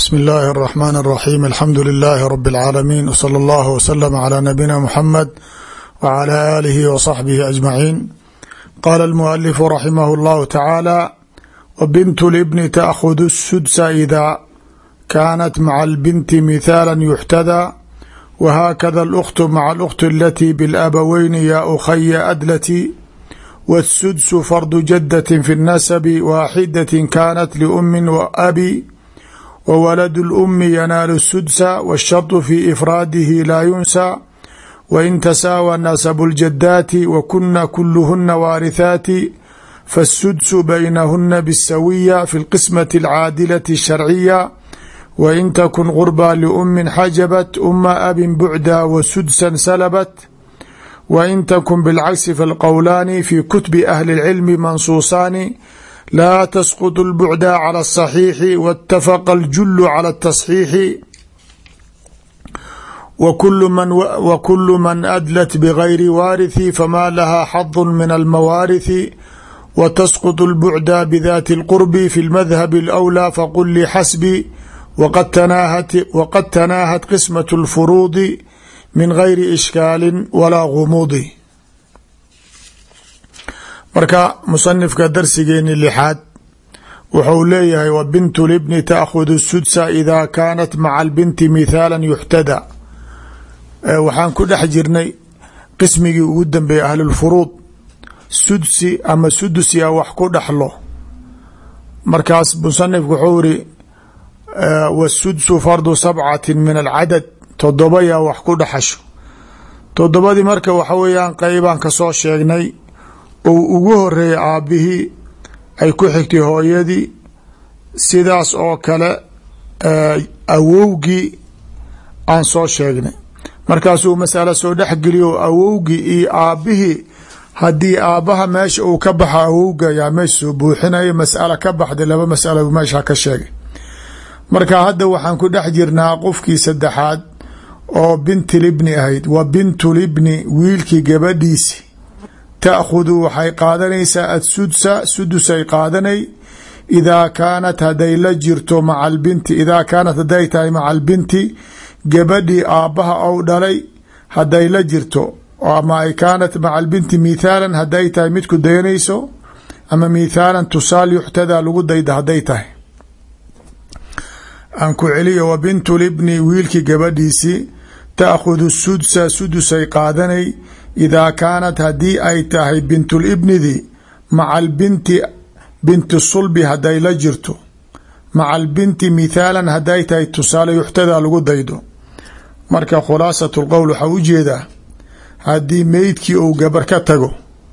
bsmi اllahi الرحmn الرaxيm alxamdu لilaahi rb اlcaalamiin wslى اllah wslm عlى nabina mxamed wعlى alihi وصaxbihi aجmaciin qala اlmualifu raximah اllahu tacaala wbint اlbni taأkhud الsudsa ida kanat maca اlbinti mithaala yuxtada whakada اlأkhtu maca اlأkhti alati bاlabaweyni ya ukhaya adlati wالsudsu fardu jadaة fi الnasabi waaxidaة kanat lأmi وabi wwalad اlأmi yanaalu الsudsa wالsharط fi ifraadihi laa yunsa wain tasaawa nasabu اljadaati wakuna kuluhuna waarithaati faالsudsu baynahuna bالsawiya fi اlqismaة اlcaadilaة الsharciya wain takun qurbaa liumin xajabat uma abin bucda wasudsa salabat wain takun bilcagsi falqowlaani fi kutubi ahli اlcilmi mansuusaani laa tasqط الbعda calى الصaxiixi wاtafaqa اljulu calى التصxiixi wkulu man adlat bgayri waariثi fama laha xadu min almawaariثi watasqط الbعda bdati الqurbi fi اlmadhab اlأwlى faqul li xasbi wqad tanaahat qismaة الfuruudi min gayri ishkaali walaa gumuudi marka musanifka darsigeeni lixaad wuxuu leeyahay wa bintu libni taakhudu sudsa ida kaanat maca albinti mithaala yuxtada waxaan ku dhex jirnay qismigii ugu dambeeyey ahlulfuruud sudsi ama sudusia wax ku dhexlo markaas musanifku wuxuu iri wasudsu fardu sabcati min alcadad todoba yaa wax ku dhexasho todobadii marka waxa weeyaan qeybaan kasoo sheegnay ou ugu horeeyay aabbihii ay ku xigtay hooyadii sidaas oo kale awowgii aan soo sheegnay markaasuu masalo soo dhexgeliyo awowgii iyo aabbihii haddii aabbaha meesha uu ka baxa awowga yaa meesha soo buuxinayo mas'ala ka baxday laba masalo meesha ka sheegay marka hadda waxaan ku dhex jirnaa qofkii saddexaad oo bintilibni ahayd wa bintulibni wiilkii gabadhiisi taakhudu waxay qaadanaysaa adsudsa sudusay qaadanay idaa kaanat haday la jirto maca albinti idaa kaanat haday tahay maca albinti gabadhii aabbaha ou dhalay haday la jirto ama ay kaanat maca albinti mithaalan haday tahay midku dayanayso ama mithaalan tusaal yuxtadaa lagu dayda haday tahay aan ku celiyo wa bintulibni wiilkii gabadhiisii taakhudu sudsa sudusay qaadanay idaa kaanat haddii ay tahay bintulibnidii maca albinti binti sulbi haday la jirto maca albinti mithaalan haday tahay tusaale yuxtadaa lagu daydo marka khulaasat lqowl waxaa u jeedaa haddii meydkii uu gabar ka tago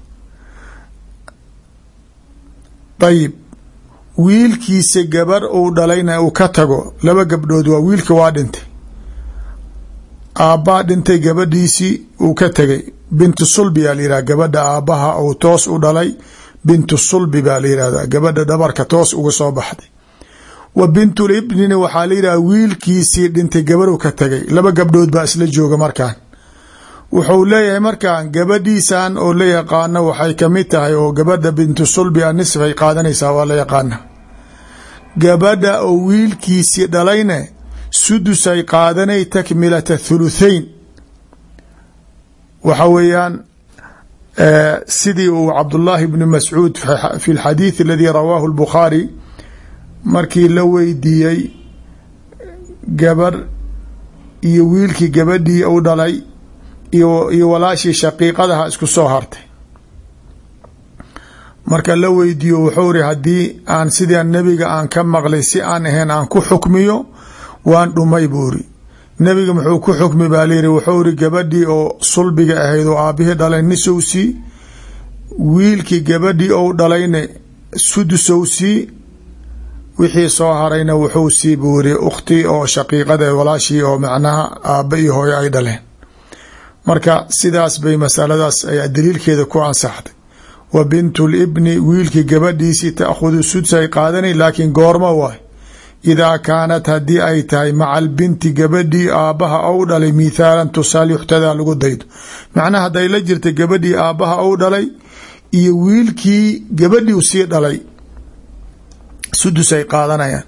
ayib wiilkiisa gabar uu dhalayna uu ka tago laba gabdhood waa wiilka waa dhintay aabbaa dhintay gabadhiisii uu ka tegay bintu sulbi baa la yihahda gabadha aabbaha uu toos u dhalay bintu sulbi baa la yihahda gabadha dhabarka toos uga soo baxday wa bintulibnina waxaa la yidhahda wiilkiisii dhintay gabarhu ka tegay laba gabdhood baa isla jooga markaan wuxuu leeyahay markaan gabadhiisan oo la yaqaano waxay kamid tahay oo gabadha bintu sulbi a nisfay qaadanaysaa waa la yaqaana gabadha oo wiilkiisii dhalayne sudusay qaadanay takmilata thuluthain waxa weeyaan sidii uu cabdullaahi bni mascuud fi lxadiid aladii rawaahu lbukhaari markii la weydiiyey gabar iyo wiilkii gabadhii u dhalay iyo walaashii shaqiiqadaha isku soo hartay marka la weydiiyo wuxuu iri haddii aan sidaa nebiga aan ka maqlay si aan ahayn aan ku xukmiyo waan dhumay buu iri nebiga muxuu ku xukmi baa layiri wuxuu iri gabadhii oo sulbiga ahayd oo aabihii dhalay nisowsii wiilkii gabadhii ou dhalayna sudusowsii wixii soo harayna wuxuu sii buu iri ukhtii oo shaqiiqada walaashii oo macnaha aabba iyo hooyo ay dhaleen marka sidaas bay masaladaas ayaa daliilkeeda ku ansaxday wa bintu libni wiilkii gabadhiisii taakhudu sudsay qaadanay laakiin goormo waay idaa kaanat haddii ay tahay maca albinti gabadhii aabbaha ou dhalay mithaalan tusaal yuxtadaa lagu daydo macnaha hadday la jirta gabadhii aabbaha ou dhalay iyo wiilkii gabadhii sii dhalay sudus ay qaadanayaan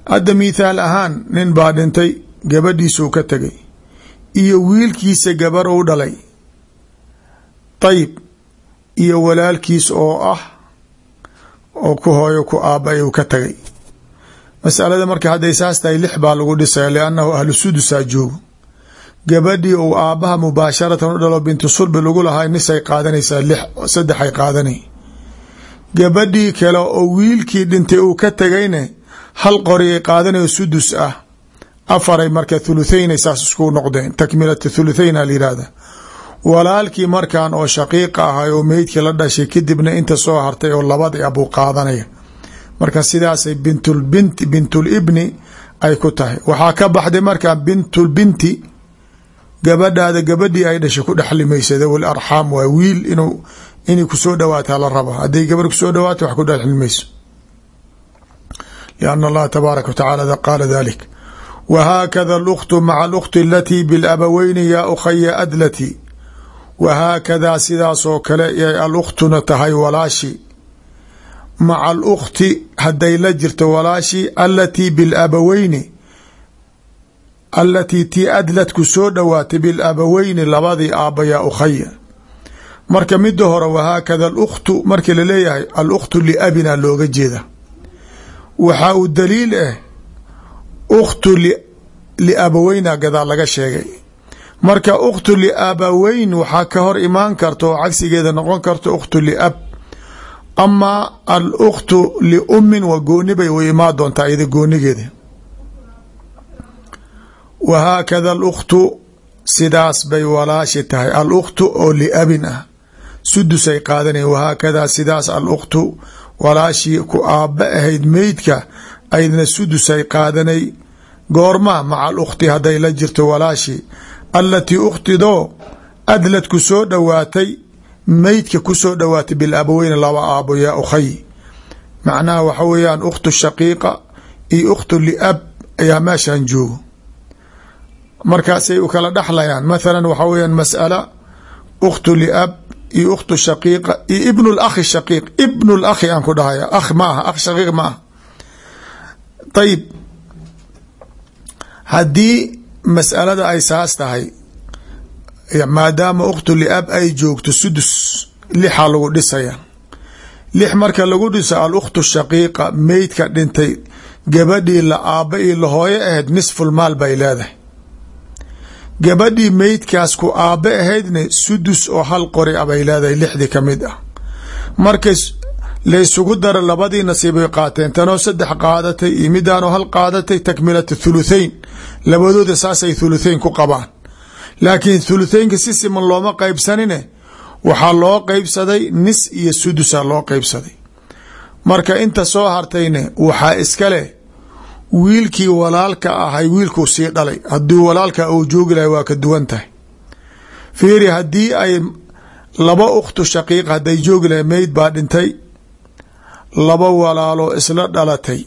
hadda mithaal ahaan nin baa dhintay gabadhiisuu ka tegay iyo wiilkiisa gabar u dhalay ayib iyo walaalkiis oo ah oo ku hooyo ku aaba uu ka tagay masalada marka hadday saas tahay lix baa lagu dhisaya liannahu ahlu sudusaa joogo gabadhii uu aabbaha mubaasharatan u dhalo bintu sulbi lagu lahaa nisay qaadanaysaa lix saddexay qaadanay gabadhii kale oo wiilkii dhintay uu ka tegayne hal qori ay qaadanayo sudus ah afaray marka thuluthayn saas isku noqdeen takmilat thuluthayn a layihahda walaalkii markan oo shaqiiqa ahay oo meydkii la dhashay kadibna inta soo hartay oo labadii abuu qaadanaya marka sidaasay bintulbinti bintulibni ay ku tahay waxaa ka baxday markaa bintulbinti gabadhaada gabadhii ay dhashay ku dhexlimaysa dawi arxaam waa wiil inuu inay kusoo dhawaataa la raba hadday gabar kusoo dhawaato wax ku dhexlimayso lianna allaha tabaaraka wa tacala qaala dalik wahaakada aluktu maca alukti alatii bilabaweyni yaa ukhaya adlati wahaakadaa sidaasoo kale yay alukhtuna tahay walaashi maca alukti hadday la jirto walaashi alatii bilabaweyni alatii tii adlad ku soo dhowaatay bilabaweyni labadii aabba yaa ukhaya marka mida hore wahaakada alukhtu markii laleeyahay alukhtu liabina looga jeeda waxaa uu daliil ah ukhtu liabaweyna gadaa laga sheegay marka ukhtu liabaweyn waxaa ka hor imaan karta oo cagsigeeda noqon karta ukhtu liab amaa alukhtu liummin waa gooni bay u imaan doontaa iyada goonigeeda wahaakada alukhtu sidaas bay walaashi tahay alukhtu oo liabin ah sudusay qaadanaya wahaakadaa sidaas alukhtu walaashii ku aabba ahayd meydka aydna sudusay qaadanay goorma maca alukhti hadday la jirto walaashi alatii ukhtidoo adlad ku soo dhowaatay meydka ku soo dhowaatay bilabaweyne laba aabo yaa ukhay macnaha waxa weeyaan ukhtu shaqiiqa iyo ukhtu liab ayaa meeshan joogo markaasay u kala dhexlayaan mathalan waxa weyaan mas'ala ukhtu liab iyo ukhtu shaqiiqa iyo ibnu lakhi shaqiiq ibnu lakhi aan ku dhahaya akh ma aha akh shaqiiq ma aha ayib haddii mas'alada ay saas tahay maadaama ukhtu liab ay joogto sudus lixa lagu dhisaya lix marka lagu dhiso alukhtu shaqiiqa meydka dhintay gabadhii la aabba iyo la hooyo ahayd nisful maal bay leedahay gabadhii meydkaas ku aabbe ahaydna sudus oo hal qori a bay leedahay lixdii ka mid ah markay laysugu dara labadii nasiibay qaateen tanoo saddex qaadatay iyo midaanoo hal qaadatay takmilat thuluthain labadooda saasay thuluthain ku qabaan laakiin thuluthaynka si siman looma qeybsanine waxaa loo qeybsaday nis iyo sudusa loo qeybsaday marka inta soo hartayne waxaa iska leh wiilkii walaalka ahay wiilkuu sii dhalay haddii walaalka uu joogi lahay waa ka duwan tahay fiiri haddii ay laba ukhtu shaqiiq hadday joogi lahay meyd baa dhintay laba walaaloo isla dhalatay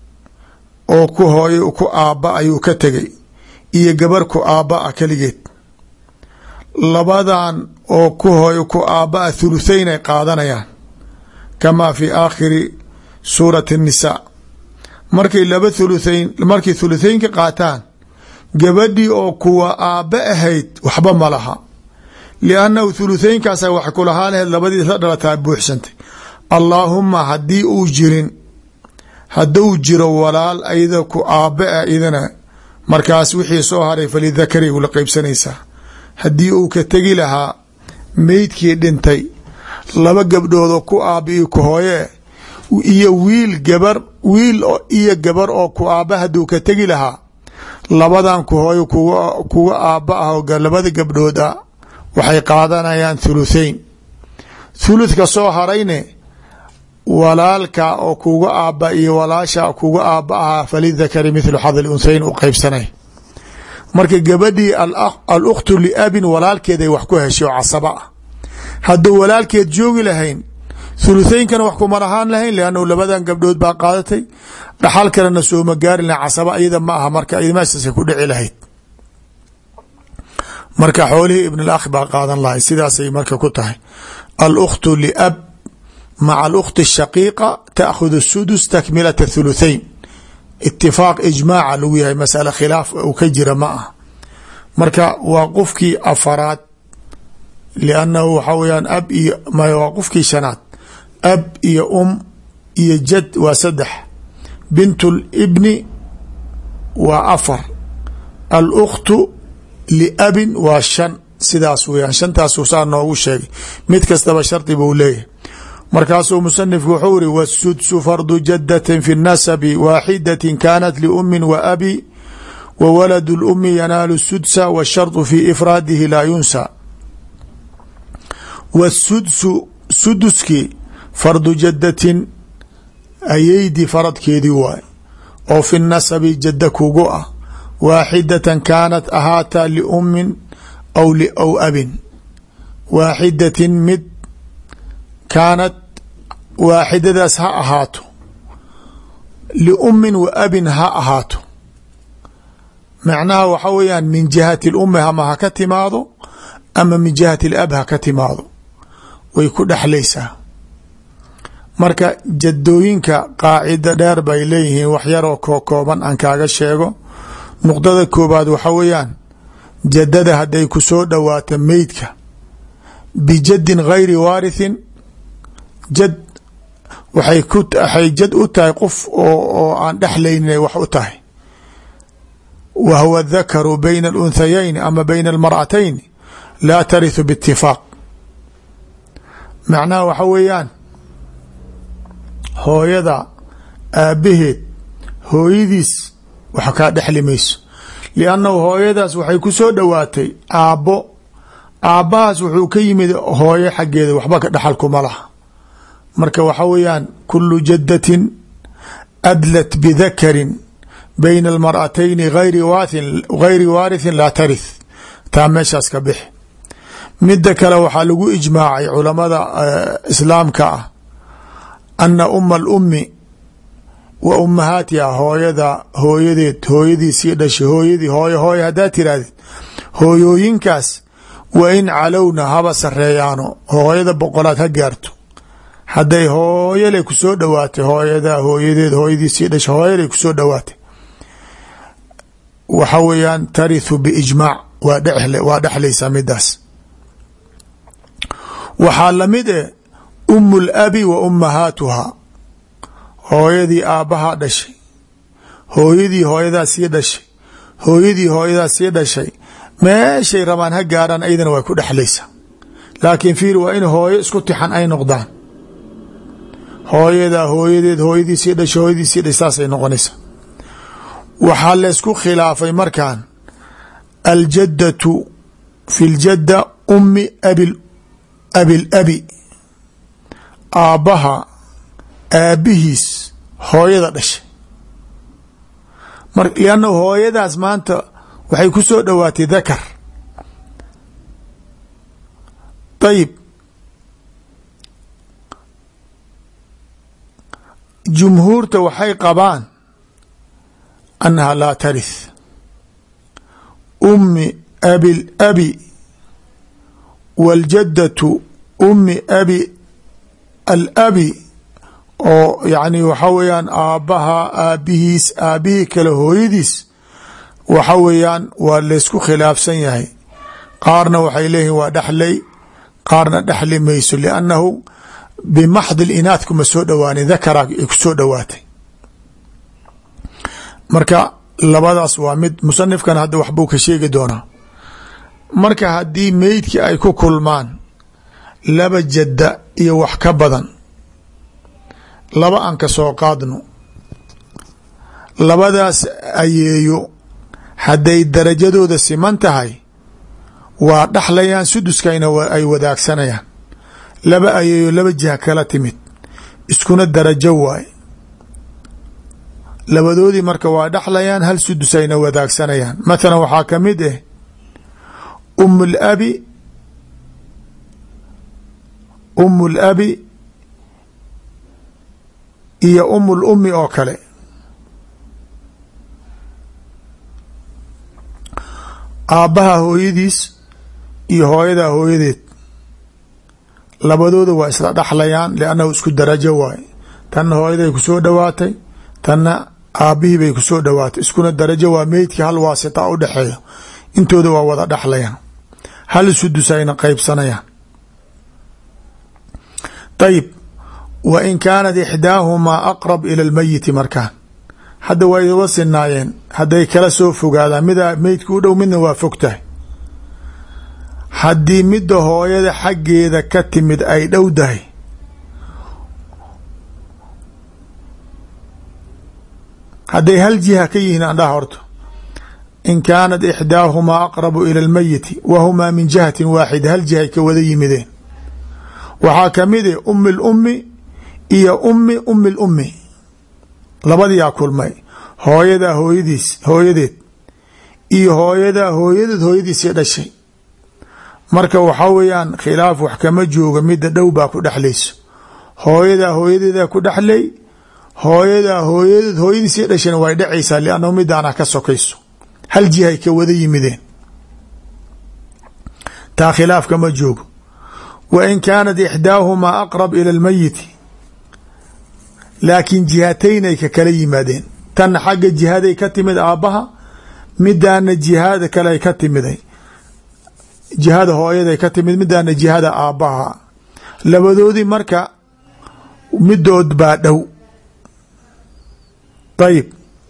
oo ku hooyo ku aabba ayuu ka tegay iyo gabar ku aabba ah keligeed labadan oo ku hooyo ku aabba ah thuluthayn ay qaadanayaan kamaa fi aakhiri suurati الnisaa markay laba thuluthayn markay thuluthaynka qaataan gabadhii oo kuwa aabba ahayd waxba ma laha liannahu thuluthaynkaasa wax kulahaa laheyd labadii isla dhalataa buuxsantay allaahuma haddii uu jirin hadduu jiro walaal ayada ku aabbe ah idana markaas wixii soo haray falidakari ula qeybsanaysaa haddii uu ka tegi lahaa meydkii dhintay laba gabdhoodoo ku aabba iyo ku hooye iyo wiil gabar wiil iyo gabar oo ku aabba hadduu ka tegi lahaa labadan ku hooyo kuga aabba ah oo labada gabdhood ah waxay qaadanayaan thuluthain thuluthka soo harayne walaalka oo kuga aabba iyo walaasha kuga aabba ahaa falidakari mithlu xadi lunhayn u qeybsanay marka gabadhii alukhtu liabin walaalkeeday wax ku heshay oo casaba ah hadduu walaalkeed joogi lahayn thuluthaynkana wax kuma lahaan lahayn leannahu labadan gabdhood baa qaadatay dhaxal kalena sooma gaari lahayn casaba iyada ma aha marka meeshaasay ku dhici lahayd marka xoolihii ibn alakh baa qaadan lahay sidaasay marka ku tahay alukhtu liab maca alukhti shaqiiqa taakhudu sudus takmilata thuluthain itifaaq ijmaaca lagu yahay masale khilaaf uu ka jira ma ah marka waa qofkii afaraad liannahu waxaa weyaan ab iyo waa qofkii shanaad ab iyo um iyo jad waa saddex bint libni waa afar alkhtu liabin waa shan sidaas weyaan shantaasu saa noogu sheegay mid kastaba shardi buu leeyahay markaasuu musanifku wuxuu iri wsudsu fardu jadatin fi nasabi waaxidatin kanat liumin wa abi wa waladu lumi yanaalu sudsa washardu fi ifraadihi laa yunsa wasudsu suduskii fardu jadatin ayeydi faradkeedii waay oo fi nasabi jada kugu ah waaxidatan kaanat ahaataa liumin aw aw abin waaxidatin mid kaanat waaxidadaas ha ahaato liummin wa abin ha ahaato macnaha waxa weeyaan min jihati lummi ama ha ka timaado ama min jihati alab ha ka timaado way ku dhexlaysaa marka jadooyinka qaacida dheer bay leeyihiin wax yaroo kokooban aan kaaga sheego nuqdada koobaad waxa weeyaan jadada hadday ku soo dhowaato meydka bijadin gayri waarithin jad waxay ku waxay jad u tahay qof oo oo aan dhexlaynin ay wax u tahay wa huwa dakaru bayna alunhayayn ama bayna almar'atayn laa tarithu biitifaaq macnaha waxa weeyaan hooyada aabbaheed hooyadiis wax kaa dhexli mayso liannahu hooyadaas waxay ku soo dhowaatay aabbo aabbahaas wuxuu ka yimid hooyo xaggeeda waxba ka dhexalkuma laha marka waxa weeyaan kulu jadatin adlat bidakarin bayna almar'atayni gayri waathin gayri waarithin laa tarith taa meeshaas ka bixi midda kale waxaa lagu ijmaacay culamada islaamka ah ana uma alummi wa ummahaatiha hooyada hooyadeed hooyadii sii dhashay hooyadii hooyo hooyo haddaad tirahdid hooyooyinkaas wa in calowna haba sareeyaano hooyada boqolaad ha gaarto hadday hooyale kusoo dhowaatay hooyada hooyadeed hooyadii sii dhashay hooyale kusoo dhowaatay waxa weeyaan tarithu biijmaac waa dhe waa dhexlaysaa midaas waxaa lamid eh umu labi wa ummahaatuha hooyadii aabbahaa dhashay hooyadii hooyadaa sii dhashay hooyadii hooyadaa sii dhashay meeshay rabaan ha gaaraan aydana way ku dhexlaysaa laakiin fiir waa in hooyo isku tixan ay noqdaan hooyadaa hooyadeed hooyadii sii dhashay hooyadii sii dhashay saasay noqonaysaa waxaa laysku khilaafay markan aljaddatu fi ljadda ummi abi abilabi aabbaha aabbihiis hooyada dhashay mar lianna hooyadaas maanta waxay ku soo dhowaatay dakar ayib jumhuurta waxay qabaan annaha laa tarith ummi abi labi wاljaddatu ummi abi alabi oo yacni waxa weeyaan aabbaha aabbihiis aabbihii kale hooyadiis waxa weeyaan waa laysku khilaafsan yahay qaarna waxay leeyihin waa dhexlay qaarna dhexli mayso liannahu bimaxdi linaad kuma soo dhowaanin dakara ay ku soo dhowaatay marka labadaas waa mid musanifkan hadda waxbuu ka sheegi doonaa marka haddii meydkii ay ku kulmaan laba jadda iyo wax ka badan laba aan ka soo qaadno labadaas ayeeyo hadday darajadooda siman tahay waa dhaxlayaan suduskayna ay wadaagsanayaan laba ayeeyo laba jiha kala timid iskuna darajo waay labadoodii marka waa dhaxlayaan hal sudus ayna wadaagsanayaan mathalan waxaa ka mid ah um labi umu labi iyo umu lummi oo kale aabbaha hooyadiis iyo hooyadaa hooyadeed labadooda waa isla dhaxlayaan liannahu isku darajo waay tanna hooyaday ku soo dhowaatay tanna aabbihii bay kusoo dhowaatay iskuna darajo waa meydkii hal waasita u dhexeeya intooda waa wada dhexlayaan hal sudus ayna qeybsanayaan ayib wa in kaanat ixdaahumaa aqrab ila lmeyiti markaan hadda waa iwa sinaayeen hadday kala soo fogaadaan mida meydka u dhow midna waa fog tahay haddii midda hooyada xaggeeda ka timid ay dhow tahay hadday hal jiha ka yihiin andhaha horto in kaanat ixdaahumaa aqrabu ila lmeyiti wa humaa min jihatin waaxida hal jihay ka wada yimideen waxaa kamid e umi lummi iyo ummi ummi lummi labadiyaa kulmay hooyadaa hooyadiis hooyadeed iyo hooyadaa hooyadeed hooyadiisii dhashay marka waxaa weeyaan khilaaf wax kama jooga midda dhow baa ku dhexlayso hooyadaa hooyadeedaa ku dhexlay hooyadaa hooyadeed hooyadiisii dhashayna way dhacaysaa liannahu midaana ka sokayso hal jihay ka wada yimideen taa khilaaf kama joogo wa in kaanat ixdaahumaa aqrab ila lmeyiti laakiin jihataynay ka kala yimaadeen tanna xagga jihaday ka timid aabbaha midaana jihaada kale ka timiday jihada hooyaday ka timid midaana jihada aabbaha labadoodii marka midood baa dhow ayib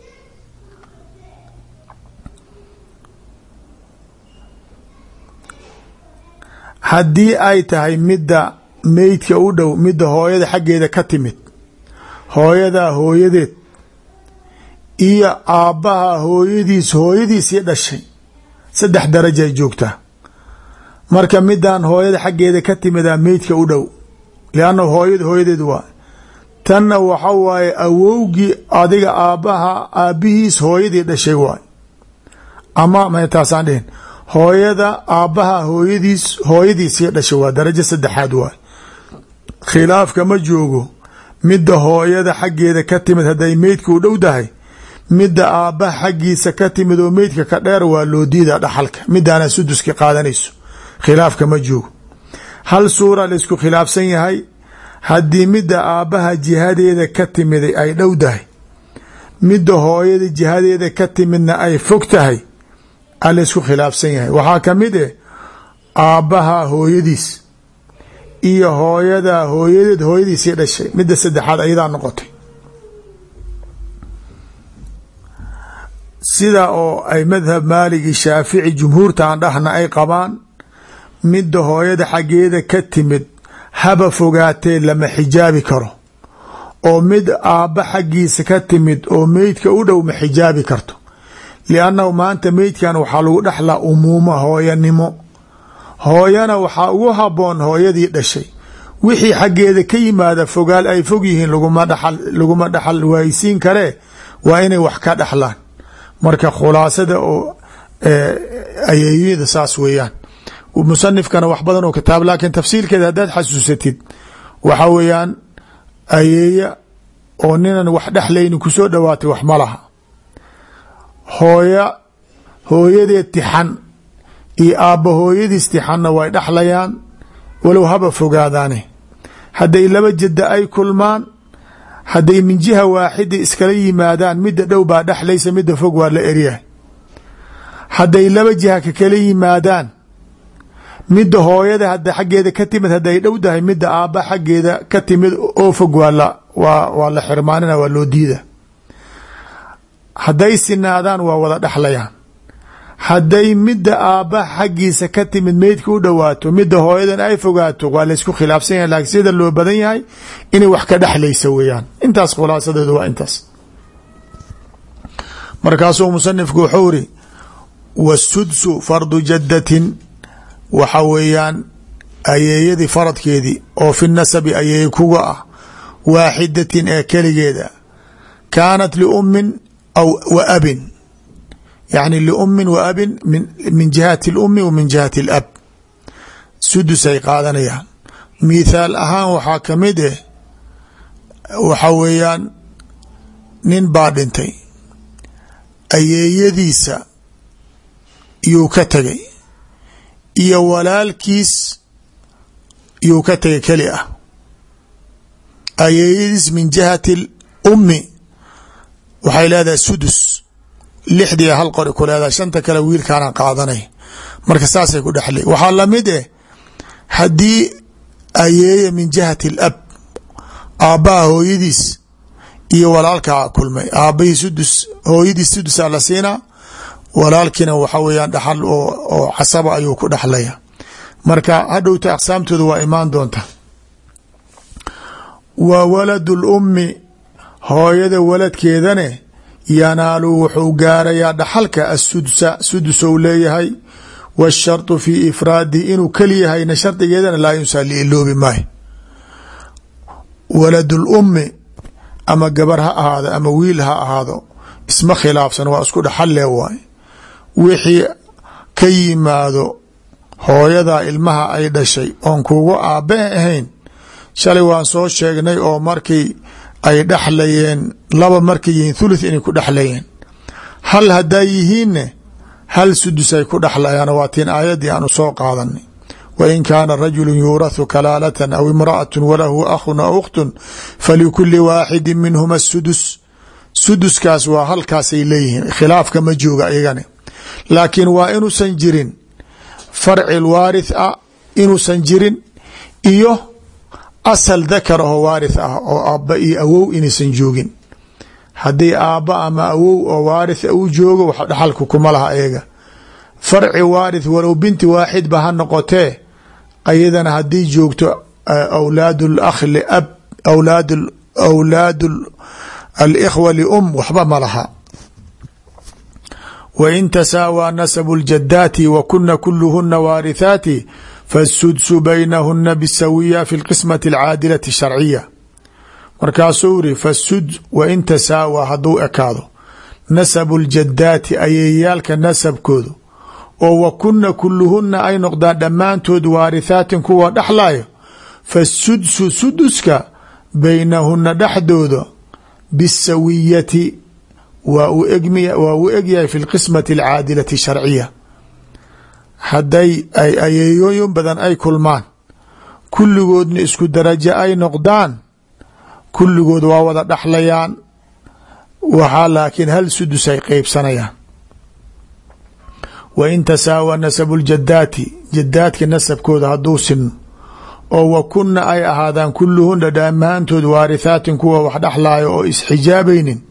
haddii ay tahay midda meydka u dhow midda hooyada xaggeeda ka timid hooyadaa hooyadeed iyo aabbaha hooyadiis hooyadiisii dhashay saddex darajay joogtaa marka midaan hooyada xaggeeda ka timidaa meydka u dhow liannahu hooyada hooyadeed waa tanna waxa waaye awowgii adiga aabbaha aabbihiis hooyadii dhashay waay ama mtaasaan dhihin hooyada aabbaha hooyadiis hooyadiisii dhashay waa darajo saddexaad waay khilaafka ma joogo midda hooyada xaggeeda ka timid hadday meydka u dhow tahay midda aabbaha xaggiisa ka timid oo meydka ka dheer waa loo diida dhaxalka midaana suduski qaadanayso khilaafka ma joogo hal suura laysku khilaafsan yahay haddii midda aabbaha jihadeeda ka timiday ay dhow tahay midda hooyada jihadeeda ka timidna ay fog tahay a laysku khilaafsan yahay waxaa ka mid eh aabbaha hooyadiis iyo hooyada hooyadeed hooyadiisii dhashay midda saddexaad ayadaa noqotay sida oo ay madhab maaligi shaafici jumhuurta aan dhahna ay qabaan midda hooyada xaggeeda ka timid haba fogaatee lama xijaabi karo oo mid aabba xaggiisa ka timid oo meydka u dhow ma xijaabi karto liannahu maanta meydkan waxaa lagu dhexlaa umuuma hooyanimo hooyana waxaa ugu haboon hooyadii dhashay wixii xaggeeda ka yimaada fogaal ay fog yihiin laguma dhaxal laguma dhaxal waaysiin karee waa inay wax ka dhexlaan marka khulaasada oo ayeeyada saas weeyaan musanifkana wax badan oo kitaab laakiin tafsiilkeeda haddaad xasuusatid waxa weeyaan ayeeya oo ninan wax dhexlayni kusoo dhowaatay wax ma laha hooya hooyadeed tixan iyo aabba hooyadiis tixanna way dhexlayaan walow haba fogaadaane hadday laba jadda ay kulmaan hadday min jiha waaxida iskala yimaadaan midda dhow baa dhexlaysa midda fog waa la eryahay hadday laba jiha ka kala yimaadaan midda hooyada hadda xaggeeda ka timid hadday dhow tahay midda aabba xaggeeda ka timid oo fog waa la waa waa la xirmaanina waa loo diida hadday sinaadaan waa wada dhexlayaan hadday midda aabba xaggiisa ka timid meydka u dhowaato midda hooyadan ay fogaato waa laysku khilaafsan yahay laakiin sida loo badan yahay inay wax ka dhexlaysa weeyaan intaas khulaasadeedu waa intaas markaasuu musanifku wuxuu iri wasudsu fardu jaddatin waxa weeyaan ayeeyadii faradkeedii oo fi nasabi ayeeye kuga ah waaxidatin ee keligeeda kaanat liummin aw wa abin yacni liummin wa abin min jihati اlummi wa min jihati اlab sudusay qaadanayaan mithaal ahaan waxaa ka mid eh waxa weeyaan nin baa dhintay ayeeyadiisa yuu ka tegay iyo walaalkiis yuu ka tegay keli ah ayeeyadiis min jihati اlummi waxay leedahay sudus lixdii hal qori ku leedahay shanta kale wiilkaana qaadanay marka saasay ku dhexle waxaa lamid eh haddii ayeeye min jihati alab aabbaha hooyadiis iyo walaalkaa kulmay aabbahii sudus hooyadiis sudusaa la siinaa walaalkiina waxa weyaan dhaxal oo casaba ayuu ku dhexlaya marka hadhowta aqsaamtooda waa imaan doonta wa waladu lummi hooyada waladkeedane yanaalu wuxuu gaarayaa dhaxalka asudsa sudusou leeyahay washarطu fi ifraadihi inuu keliyahayna shardigeedana laa yunsaa liiloobi maayo walad lummi ama gabar ha ahaado ama wiil ha ahaado isma khilaafsan waa isku dhaxalle waay wixii ka yimaado hooyada ilmaha ay dhashay oon kugu aabbe ahayn shalay waan soo sheegnay oo markii ay dhexlayeen laba markay yihiin thuluth inay ku dhexlayeen hal haddaa yihiinne hal sudus ay ku dhexlayaan waa tiin aayaddii aanu soo qaadanay wain kaana rajulu yuurathu kalaalatan aw imra'atu walahu akhun aw ukhtun falikuli waaxidi minhuma sudus suduskaas waa halkaasay leeyihiin khilaafka ma jooga iyagani laakiin waa inuusan jirin farci waarith ah inuusan jirin iyo asal dakar oo waarith ah oo aabba iyo awow inaysan joogin haddii aabba ama awow oo waarith uu joogo wax dhaxalku kuma laha ayaga farci waarith walow binti waaxid ba ha noqotee ayadana haddii joogto awlaad lakh liab awlaad awlaad alikhwa lium waxba ma laha wain tasaawaa nasabu ljadaati wa kuna kuluhuna waarithaati faasudsu baynahuna bisawiya fi lqismati alcaadilati sharciya markaasuu iri fasud wain tasaawaa hadduu ekaado nasabu ljadaati ayeeyaalka nasabkoodu oo wa kuna kuluhuna ay noqdaan dhammaantood waarithaatin kuwa dhexlayo fasudsu suduska baynahuna dhexdooda bisawiyati waa uu egyahay fi lqismati alcaadilati sharciya hadday ay ayeeyooyin badan ay kulmaan kulligoodna isku darajo ay noqdaan kulligood waa wada dhexlayaan waxaa laakiin hal sudus ay qeybsanayaan wa in tasaawa nasabu ljadaati jadaadka nasabkooda hadduu sinno oo wa kunna ay ahaadaan kulluhuna dhammaantood waarithaatin kuwa wax dhexlaayo oo isxijaabaynin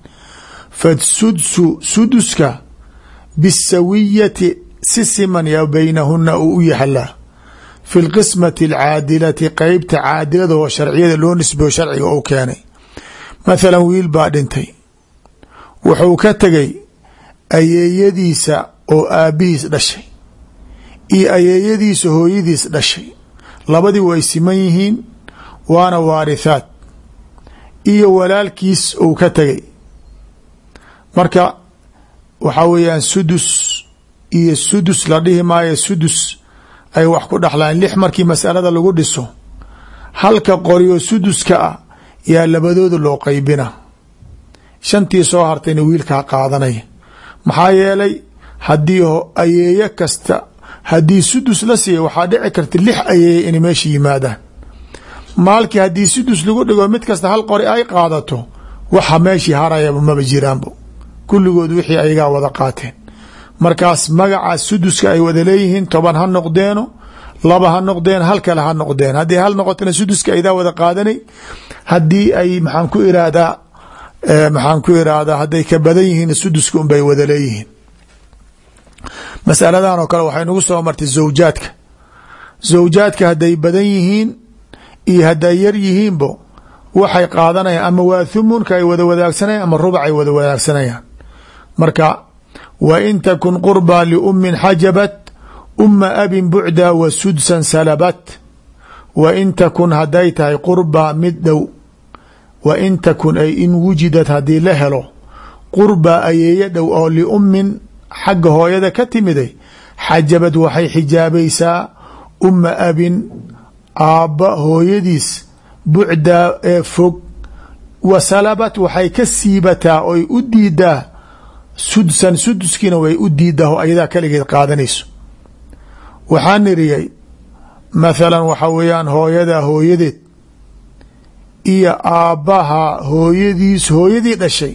fasudsu suduska bisawiyati si siman ya baynahuna uu u yahalaa fi lqismati alcaadilati qeybta caadilada oo sharciyada loo nisbeyo sharciga u keenay mathalan wiil baa dhintay wuxuu ka tegay ayeeyadiisa oo aabbihiis dhashay iyo ayeeyadiisa hooyadiis dhashay labadii way siman yihiin waana waarithaad iyo walaalkiis uu ka tegay marka waxaa weeyaan sudus iyo sudus la dhihi maayo sudus ay wax ku dhexlaan lix markii masalada lagu dhiso halka qoriyo suduska ah yaa labadooda loo qeybina shantii soo hartayna wiilkaa qaadanaya maxaa yeelay haddii ayeeye kasta haddii sudus la siiya waxaa dhici karta lix ayeeye inay meesha yimaadaan maalkii haddii sudus lagu dhigo mid kasta hal qori ay qaadato waxa meeshii harayaba maba jiraanbo kulligood wixii ayagaa wada qaateen markaas magacaas suduska ay wada leeyihiin toban ha noqdeeno laba ha noqdeen hal kale ha noqdeen haddii hal noqotona suduska aydaa wada qaadanay haddii ay maxaan ku irahdaa maxaan ku irahdaa hadday ka badan yihiin suduska unbay wada leeyihiin masaladan oo kale waxay nagu soo martay zawjaadka zawjaadka hadday badan yihiin iyo hadday yar yihiinbo waxay qaadanayaan ama waa thumunka ay wada wadaagsanayaan ama rubac ay wada wadaagsanayaan marka wa in takun qurbaa liummin xajabat uma abin bucdaa wa sudsan salabat wa in takun hadday tahay qurbaa mid dhow wa in takun ay in wujidad haddii la helo qurbaa ayeeyo dhow oo liummin xagga hooyada ka timiday xajabad waxay xijaabaysaa uma abin aabba hooyadiis bucdaa ee fog wa salabat waxay ka siibataa oy u diidaa sudsan suduskiina way u diidaa oo ayadaa kaligeed qaadanayso waxaa niriyay mathalan waxa weeyaan hooyadaa hooyadeed iyo aabbaha hooyadiis hooyadii dhashay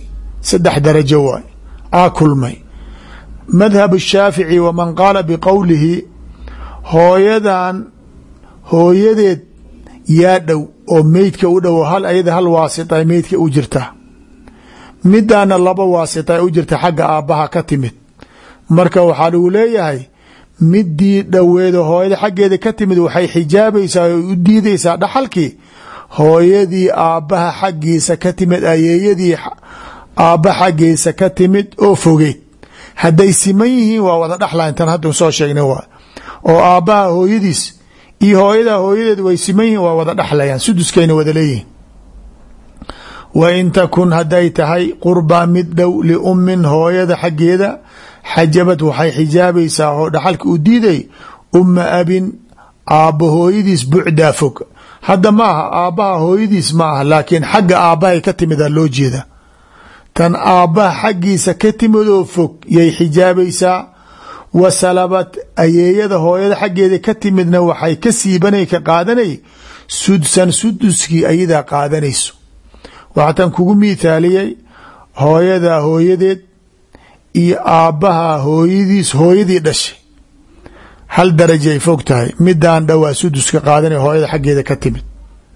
saddex darajo waay aa kulmay madhab shaafici waman qaala biqowlihi hooyadan hooyadeed yaa dhow oo meydka u dhow hal ayada hal waasita meydka u jirta midaana laba waasita u jirta xagga aabbaha ka timid marka waxaa lagu leeyahay midii dhoweedo hooyada xaggeeda ka timid waxay xijaabaysaa o u diidaysaa dhaxalkii hooyadii aabbaha xaggiisa ka timid ayeeyadii aabba xaggiisa ka timid oo fogeyd hadday siman yihiin waa wada dhaxla intan hadda soo sheegnay waa oo aabbaha hooyadiis iyo hooyadaa hooyadeed way siman yihiin waa wada dhaxlayaan suduskayna wada leeyihin wa in takun hadday tahay qurbaa mid dhow liummin hooyada xaggeeda xajabad waxay xijaabaysaa oo dhaxalka u diiday umma abin aabba hooyadiis bucdaa fog hadda ma aha aabbaha hooyadiis ma aha laakiin xagga aabbahay ka timidaa loo jeeda tan aabbaha xaggiisa ka timid oo fog yay xijaabaysaa wa salabad ayeeyada hooyada xaggeeda ka timidna waxay ka siibanay ka qaadanay sudsan suduskii ayadaa qaadanayso waxatan kugu miithaaliyey hooyadaa hooyadeed iyo aabbaha hooyadiis hooyadii dhashay hal darajay fog tahay midaan dhowaa suduska qaadanay hooyada xaggeeda ka timid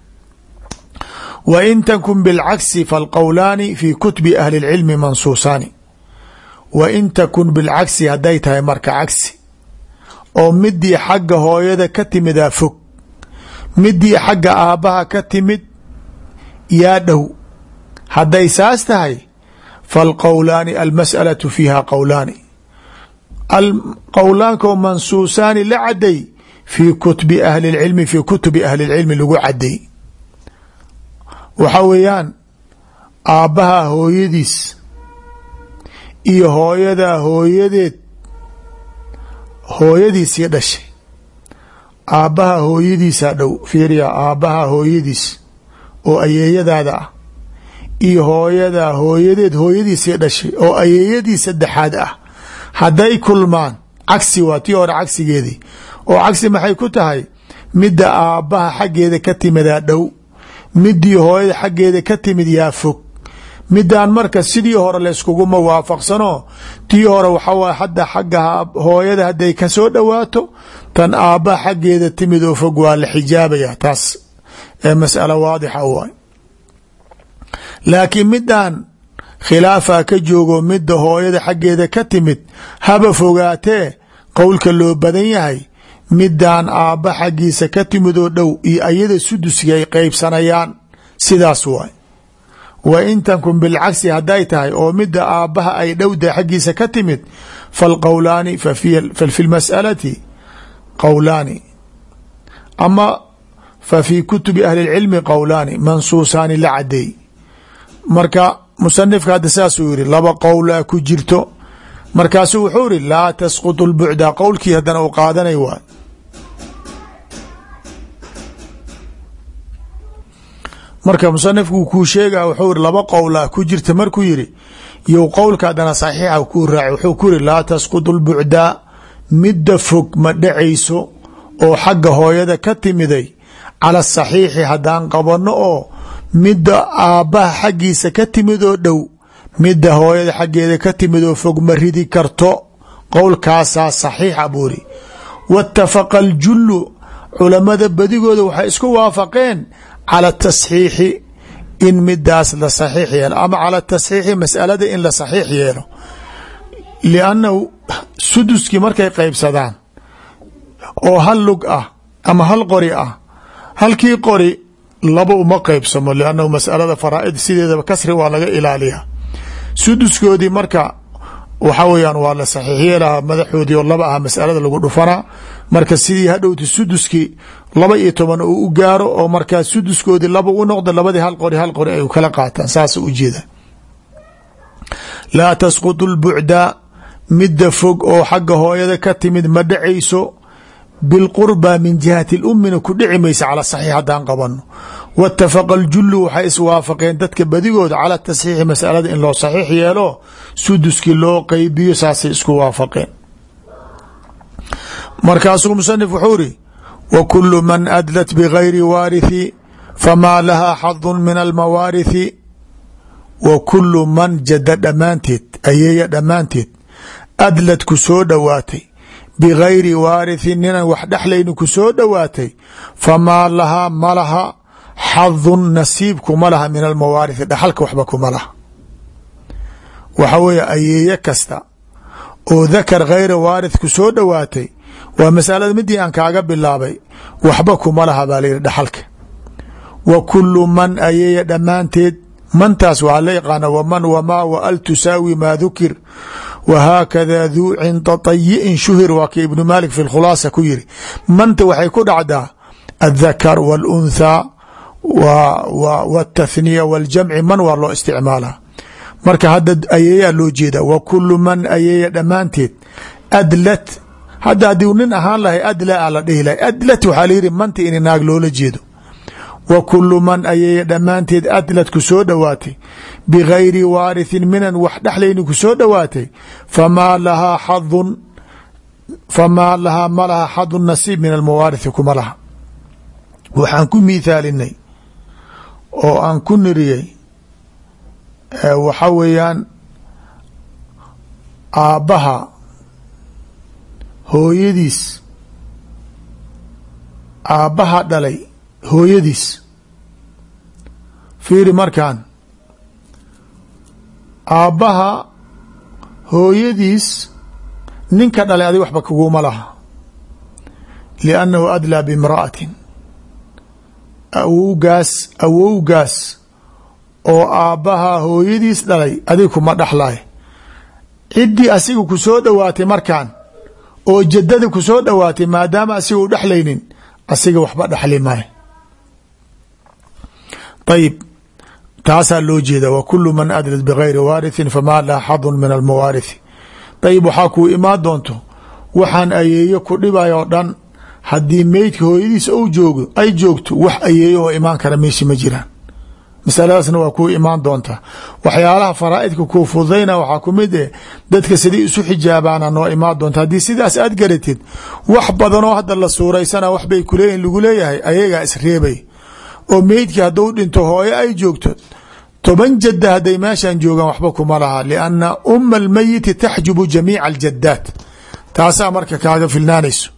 wa in takun bilcagsi falqowlaani fi kutubi ahli اlcilmi mansuusaani wa in takun bilcagsi hadday tahay marka cagsi oo midii xagga hooyada ka timidaa fog midii xagga aabbaha ka timid yaa dhow hadday saas tahay falqowlaani almas'alatu fiiha qowlaani qowlaanko mansuusaani la caday fii kutubi ahli اlcilmi fii kutubi ahli اlcilmi lagu caday waxa weeyaan aabbaha hooyadiis iyo hooyadaa hooyadeed hooyadiisii dhashay aabbaha hooyadiisaa dhow fiiriya aabbaha hooyadiis oo ayeeyadaada ah iyo hooyadaa hooyadeed hooyadiisii dhashay oo ayeeyadii saddexaad ah hadday kulmaan cagsi waa tii hore cagsigeedii oo cagsi maxay ku tahay midda aabbaha xaggeeda ka timidaa dhow midii hooyada xaggeeda ka timid yaa fog midaan marka sidii hore layskuguma waafaqsano tii hore waxawaay hadda xagga hooyada hadday kasoo dhowaato tan aabbaha xaggeeda timid oo fog waa la xijaabaya taas ee mas'alo waadixa waay laakiin midaan khilaafaa ka joogo midda hooyada xaggeeda ka timid haba fogaatee qowlka loo badan yahay midaan aabba xaggiisa ka timid oo dhow iyo ayada suduski ay qeybsanayaan sidaas waay wa in tankun bilcagsi hadday tahay oo midda aabbaha ay dhowda xaggiisa ka timid falqowlaani fa fi lmas'alati qowlaani ama fa fii kutubi ahli اlcilmi qowlaani mansuusaani la cadeey marka musanifka hadda saasuu yihi laba qowlaa ku jirto markaasuu wuxuu yihi laa tasquط اlbucda qowlkii haddana u qaadanay waay marka musanifku kuu sheega wuxuu yihi laba qowlaa ku jirta markuu yihi you qowlka haddana saxiixa kuu raaci wuxuu ku yihi laa tasquط اlbucda midda fog ma dhacayso oo xagga hooyada ka timiday cala saxiixi haddaan qabanno oo midda aabbaha xaggiisa ka timid oo dhow midda hooyada xaggeeda ka timid oo fog ma ridi karto qowlkaasaa saxiixa buuri waاtafaqa aljullu culamada badigooda waxay isku waafaqeen cala tasxiixi in midaas la saxiix yeelo ama cala tasxiixi masalada in la saxiix yeelo liannahu suduskii markay qeybsadaan oo hal lug ah ama hal qori ah halkii qori laba uma qeybsamo liannahu masalada faraa'id sideedaba kasri waa laga ilaaliyaa suduskoodii marka waxa weyaan waa la saxiix yeelahaa madaxoodii oo laba ah masalada lagu dhufanaa marka sidii hadhowta suduskii laba iyo toban uu u gaaro oo markaa suduskoodii laba u noqdo labadii hal qori hal qori ay kala qaataan saasa ujeeda laa tasquط اlbucda midda fog oo xagga hooyada ka timid ma dhacayso bilqurba min jihati اlummina ku dhici maysa cala saxiix haddaan qabano waاtafaqa اljulu waxay iswaafaqeen dadka badigooda cala tasxiixi masalada in loo saxiix yeelo suduskii loo qeybiyo saasay isku waafaqeen markaasuu musanif wuxuu iri wa kulu man adlat bgayri waarithi famaa laha xadu min almawaarithi wa kulu man jada dhammaanteed ayeeya dhammaanteed adlad ku soo dhowaatay bigayri waarithin ninan wax dhexlayni ku soo dhowaatay famaa lahaa ma laha xadun nasiibku ma laha min almawaarithi dhaxalka waxba kuma laha waxa weeye ayeeye kasta oo dakar khayra waarith ku soo dhowaatay waa masalada midii aan kaaga bilaabay waxba kuma laha baa layihi dhaxalka wa kulu man ayeeya dhammaanteed mantaas waxaa la yaqaana wman wmaa wa al tusaawi maa dukir wahaakada duu cinda tayi'in shuhir waa ka ibnu maalik fi khulaasa ku yiri manta waxay ku dhacdaa aلdakar wاlunthaa wاtathniya wاljamci man waa loo isticmaalaa marka hadda ayeeyaa loo jeeda wa kulu man ayeeya dhammaanteed adlat hadda haddii nin ahaan lahay adla a la dhihi lahay adlat waxaa layihi manta in naag loola jeedo wa kulu man ayeeya dhammaanteed adlad ku soo dhowaatay bigayri waarithin minan wax dhexlayni ku soo dhowaatay famaa lahaa xadun famaa lahaa ma laha xadun nasiib min almawaarithi kuma laha waxaan ku miithaalinay oo aan ku niriyey waxa weeyaan aabbaha hooyadiis aabbaha dhalay hooyadiis fiiri markaan aabbaha hooyadiis ninka dhalay adig waxba kaguma laha liannahu adlaa bimra'atin awowgaas awowgaas oo aabbaha hooyadiis dhalay adig kuma dhexlay ciddii asiga ku soo dhowaatay markaan oo jaddada ku soo dhowaatay maadaama asiga u dhexlaynin asiga waxba dhexli maayo ayib taasaa loo jeeda wa kulu man adlad bigayri waarithin famaa laha xadun min almawaarithi ayib waxaa kuu imaan doonto waxaan ayeeyo ku dhibay oo dhan haddii meydka hooyadiis ou joogo ay joogto wax ayeeyo oo imaan kara meesha ma jiraan masaladaasna waa kuu imaan doontaa waxyaalaha faraa'idka kuu fududayna waxaa ku mid eh dadka sidii isu xijaabaana noo imaan doonta haddii sidaas aad garatid wax badanoo hadda la suuraysana waxbay kuleeyihin lagu leeyahay ayagaa isreebay oo meydkii hadduu dhinto hooyo ay joogto toban jadda hadday meeshan joogaan waxba kuma laha lianna umma almeyiti taxjubu jamiica aljadaat taasaa marka kaaga filnaanayso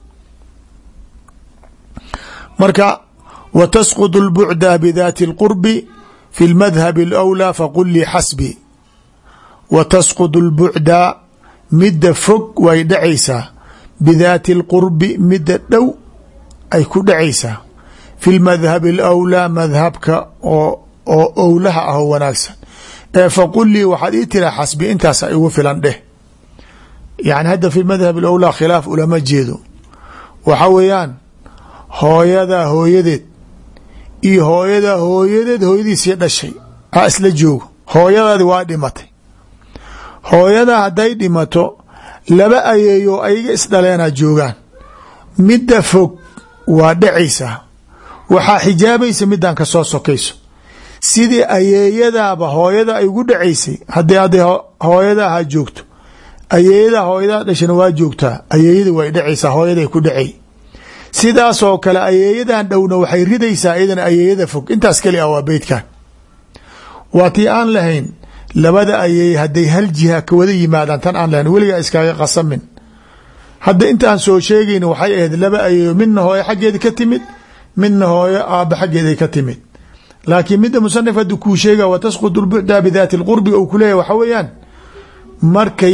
marka wa tasqud اlbucda bidaati اlqurbi fi اlmadhabi اlأwlى faqul lii xasbi wa tasqud اlbucda midda fog way dhacaysaa bidaati اlqurbi midda dhow ay ku dhacaysaa fi lmadhabi alawlaa madhabka oo oo owlaha ah oo wanaagsan ee faqul lii waxaad ii tiraa xasbi intaasa igu filan dheh yani hadda fi madhab alawlaa khilaaf ulama jeedo waxa weeyaan hooyadaa hooyadeed iyo hooyadaa hooyadeed hooyadiisii dhashay a isla joogo hooyadaadi waa dhimatay hooyadaa hadday dhimato laba ayeeyo ayaga isdhaleenaa joogaan midda fog waa dhacaysaa waxaa xijaabaysa midaan ka soo sokayso sidii ayeeyadaaba hooyada ay ugu dhacaysay haddii hadday hooyada ha joogto ayeeyadaa hooyadaa dhashana waa joogtaa ayeeyada way dhacaysaa hooyaday ku dhacay sidaasoo kale ayeeyadan dhowna waxay ridaysaa iyadana ayeeyada fog intaas keli ah waa beydkan waa tii aan lahayn labada ayeeye hadday hal jiha ka wada yimaadaan tan aan lahayn weligaa iskaaga qasamin hadda intaan soo sheegayn waxay ahayd laba ayeeyo midna hooyo xaggeeda ka timid midna hooyo aaba xaggeeday ka timid laakiin midda musanif haddi kuu sheega wa tasqud lbucda bidaati lqurbi ou kuleeyahy waxa weeyaan markay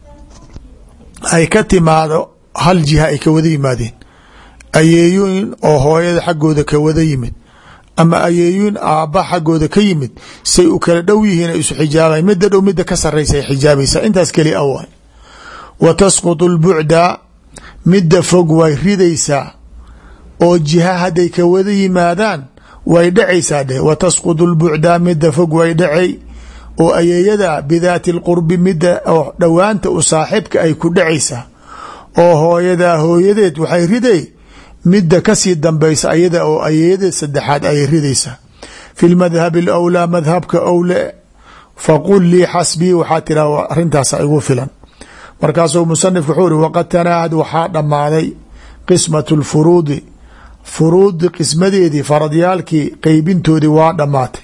ay ka timaado hal jiha ay ka wada yimaadeen ayeeyooyin oo hooyada xaggooda ka wada yimid ama ayeeyooyin aabba xaggooda ka yimid say u kala dhow yihiin ay isu xijaabayan midda dhow midda ka saraysa ay xijaabaysaa intaas keli a waay wa tasqutu lbucda midda fog way ridaysaa oo jiha hadday ka wada yimaadaan way dhacaysaa dheh wa tasqutu lbucda midda fog way dhacay oo ayeeyada bidaati lqurbi midda oo dhowaanta u saaxibka ay ku dhacaysaa oo hooyadaa hooyadeed waxay riday midda kasii dambaysa ayada oo ayeeyada saddexaad ayay ridaysaa fi lmadhabi alawlaa madhabka owle faqul lii xasbii waxaa tiraa arrintaasa igu filan markaasuu musanifku wuxuu uri waqad tanaahad waxaa dhammaaday qismatu lfuruudi furuudi qismadeedii faradyaalkii qeybintoodii waa dhammaatay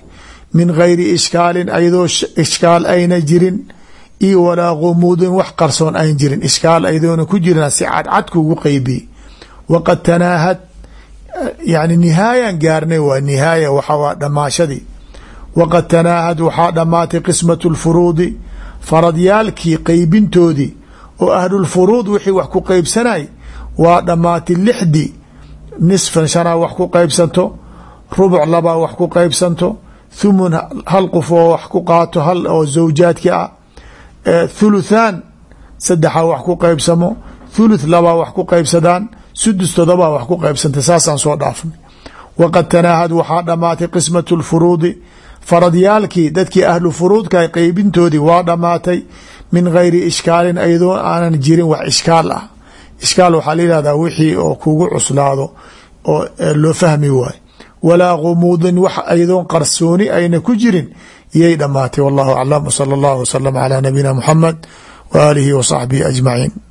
min gayri ishkaalin ayadoo ishkaal ayna jirin iyo walaa gumuudin wax qarsoon ayn jirin ishkaal ayadoona ku jirin si cadcad kugu qeybiyey waqad tanaahad yani nihaayan gaarnay waa nihaaya waxaa dhamaashadii waqad tanaahad waxaa dhammaatay qismatu lfuruudi faradyaalkii qeybintoodii oo ahlulfuruud wixii wax ku qeybsanay waa dhammaatay lixdii nisfan shanaa wax ku qeybsanto rubuc labaa wax ku qeybsanto thumun hal qof oo wax ku qaato hal oo zawjaadki ah thuluthaan saddexaa wax ku qeybsamo thuluth labaa wax ku qeybsadaan sudus todobaa wax ku qeybsantay saasaan soo dhaafnay waqad tanaahad waxaa dhammaatay qismatu lfuruudi faradyaalkii dadkii ahlu furuudka qeybintoodii waa dhammaatay min gayri ishkaalin ayadoo aanan jirin wax ishkaal ah ishkaal waxaa la yihahdaa wixii oo kugu cuslaado oo loo fahmi waayo walaa gumuudin wax ayadoon qarsooni ayna ku jirin iyay dhammaatay wallahu aclam wsala allahu wasalam calaa nabiyina muxamed wa aalihi wa saxbihi ajmaciin